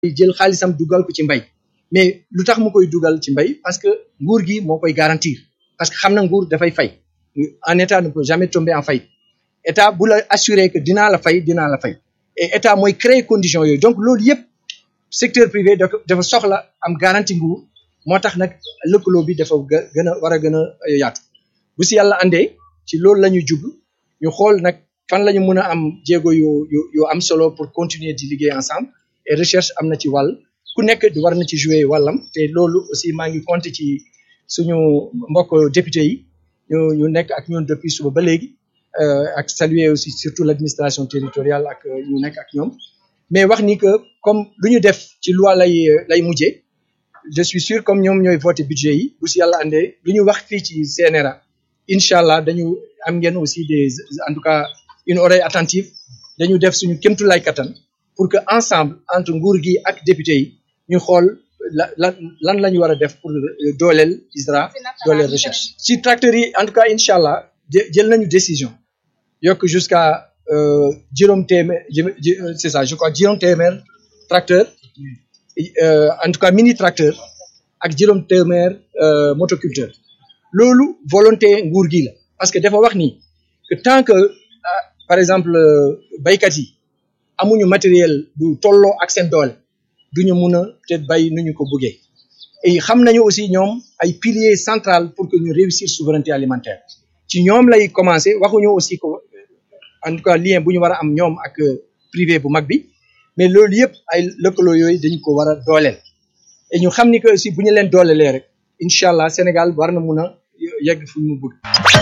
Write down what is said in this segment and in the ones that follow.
jël xaalisam dugal ko ci mbay mais lu tax mu koy dugal ci mbay parce que nguur gi moo koy garantir parce que xam na nguur dafay fay un état ne peut jamais tomber en faillite état bu la assurer que dinaa la fay dinaa la fay et état mooy créer conditions yooyu donc loolu yëpp secteur privé dafa soxla am garantie nguur moo tax nag lëkkaloo bi dafa gën a war a gën a yaatu bu si yàlla andee ci loolu la ñuy jublu ñu xool nag fan la ñu mën a am jéego yu yu yu am solo pour continuer di liggéey ensemble et recherche am na ci wàll ku nekk war na ci jouer wàllam te loolu aussi maa ngi compter ci suñu mbokk député yi ñu ñu nekk ak ñun depuis suba ba léegi ak saluer aussi surtout l'administration territoriale ak ñu nekk ak ñoom mais wax ni que comme lu ñu def ci loi lay lay mujjee je suis sûr comme ñoom ñooy voté budget yi bu si yàlla andee lu ñu wax fii ci CNRA incha allah dañu am ngeen aussi des en tout cas une oreille attentive dañu def suñu kémtulay kattan pour que ensemble entre nguur gi ak député yi ñu xool la lan lan la ñu war a def pour dooleel ISRA dooleel recherche ci tracteurs yi en tout cas incha allah jël nañu décision yokk jusqu'à juróom téeméer c'est ça je crois juróom téeméer tracteur en tout cas mini tracteur ak juróom téeméer motoculteur loolu volonté nguur gi la parce que dafa wax ni que tant que par exemple baykat yi amuñu matériel bu tolloo ak seen doole duñu mun a peut-être bay nu ñu ko bëggee et xam nañu aussi ñoom ay piliers central pour que ñu réussir souveraineté alimentaire ci ñoom lay commencer waxuñu aussi ko en tout cas lien bu ñu war a am ñoom ak privé bu mag bi mais loolu yëpp ay lëkkaloo yooyu dañu ko war a dooleel et ñu xam ni que aussi bu ñu leen doolelee rek incha allah Sénégal war na mun a yegg fu mu bëgg.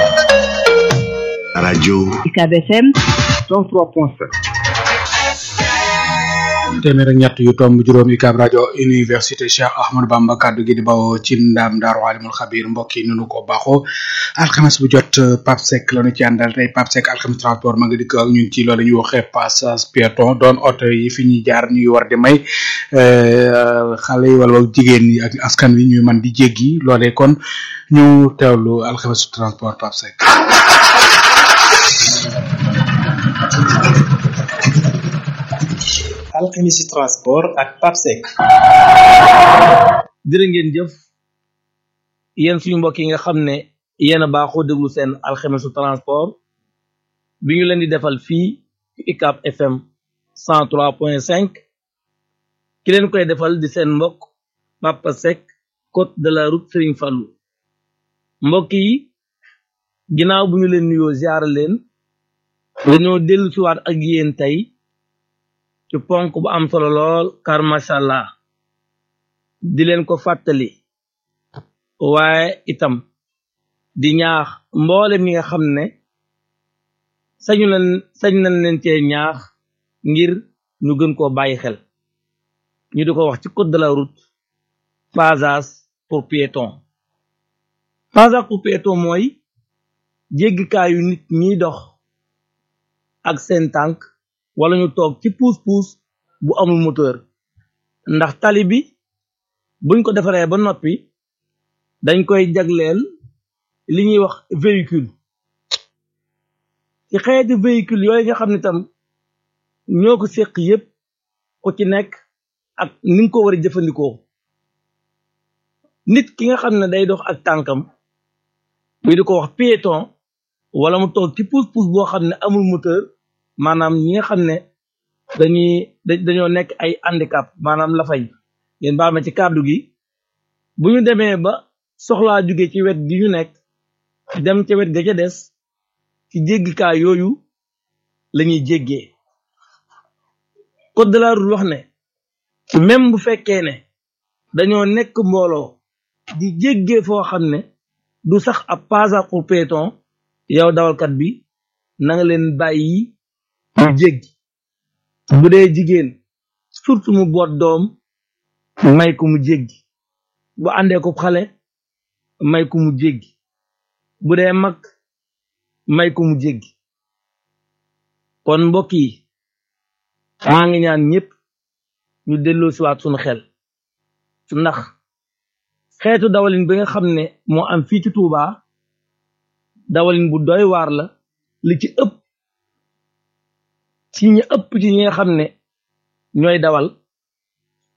rajo. UCAB FM 103.7. téeméer ak ñett yu tomb juróom UCAB rajo université Cheikh Ahmadou Bamba kaddu gi di bawoo ci ndaam daaru alimul xabir mbokk yi nunu ko baaxoo alxames bu jot Pape Seck la ñu ci àndal tey Pape Seck alxames transport ma nga dikk ak ñun ci loolu ñuy waxee passage piéton doon oto yi fi ñuy jaar ñuy war di may xale yi wala jigéen ñi ak askan wi ñuy mën di jéggi loolee kon ñu teewlu alxames transport Pape Seck. alxemisi transport ak papsec jërë ngeen jëf yéen suñu mbokk yi nga xam ne yéen a baaxoo déglu seen alxemisu transport bi ñu leen di defal fii ci UCAB FM 103.5 ki leen koy defal di seen mbokk Papa Seck côte de la route Serigne Fallou mbokk yi ginnaaw bu ñu leen nuyoo ziar leen dañoo dellu siwaat ak yéen tey ci ponk bu am solo lool car macha allah di leen ko fàttali waaye itam di ñaax mboolem ñi nga xam ne sañu leen sañ nañ leen cee ñaax ngir ñu gën koo bàyyi xel ñu di ko wax ci code de la route passage pour piéton passage pour piéton mooy jéggikaayu nit ñiy dox ak seen tànk wala ñu toog ci puus-puus bu amul moteur ndax tali bi buñ ko defaree ba noppi dañ koy jagleel li ñuy wax véhicule ci xeeti véhicule yooyu nga xam ne tam ñoo ko séq yépp ku ci nekk ak ni nga ko war a jëfandikoo nit ki nga xam ne day dox ak tànkam muy di ko wax piéton wala mu toog ci puus-puus boo xam ne amul moteur maanaam ñi nga xam ne dañuy dañoo nekk ay handicap maanaam la fay ngeen baal ma ci kàddu gi bu ñu demee ba soxlaa jóge ci wet gi ñu nekk dem ca wet ga ca des ci jéggikaay yooyu lañuy jéggee code de la route wax ne même bu fekkee ne dañoo nekk mbooloo di jéggee foo xam ne du sax ab passage pour piéton yow dawalkat bi na nga leen bàyyi ñu jéggi bu dee jigéen surtout mu boot doom may ko mu jéggi bu àndee ko xale may ko mu jéggi bu dee mag may ko mu jéggi kon mbokk yi maa ngi ñaan ñëpp ñu delloo siwaat sunu xel ndax xeetu dawalin bi nga xam ne moo am fii ci Touba dawalin bu doy waar la li ci ëpp ci ñi ëpp ci ñi nga xam ne ñooy dawal